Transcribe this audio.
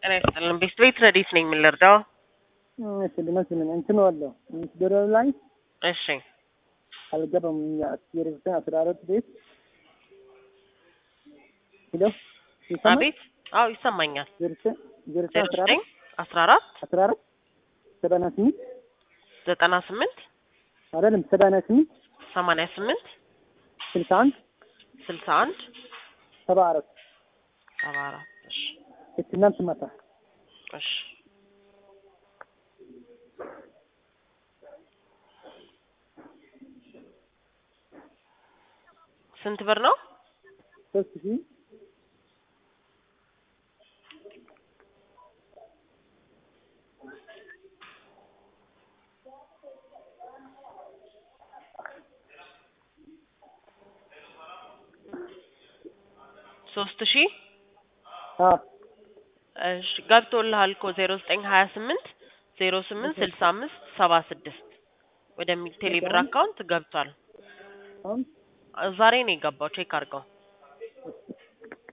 ጤና ይስጥልን። ቤት ቤት ረዲት ነኝ የምንረዳው። እሺ ልመስልን እንትን ዋለው ምስደረብ ላይ እሺ አልገባም። የርብተ አስራ አራት ቤት ሄሎ ይሰማል? አቤት። አዎ ይሰማኛል። ዝርተ ዝርተ ዜሮ አስራ ዘጠኝ አራት አስራ አራት አስራ አራት ሰባና ስምንት ዘጠና ስምንት አይደለም ሰባና ስምንት ሰማንያ ስምንት ስልሳ አንድ ስልሳ አንድ ሰባ አራት ሰባ አራት እሺ የትናንት ማታ እሺ ስንት ብር ነው? ሶስት ሺህ ሶስት ሺህ አ እሺ ገብቶልሃል እኮ ዜሮ ዘጠኝ ሀያ ስምንት ዜሮ ስምንት ስልሳ አምስት ሰባ ስድስት ወደሚል ቴሌብር አካውንት ገብቷል። አሁን ዛሬ ነው የገባው። ቼክ አድርገው።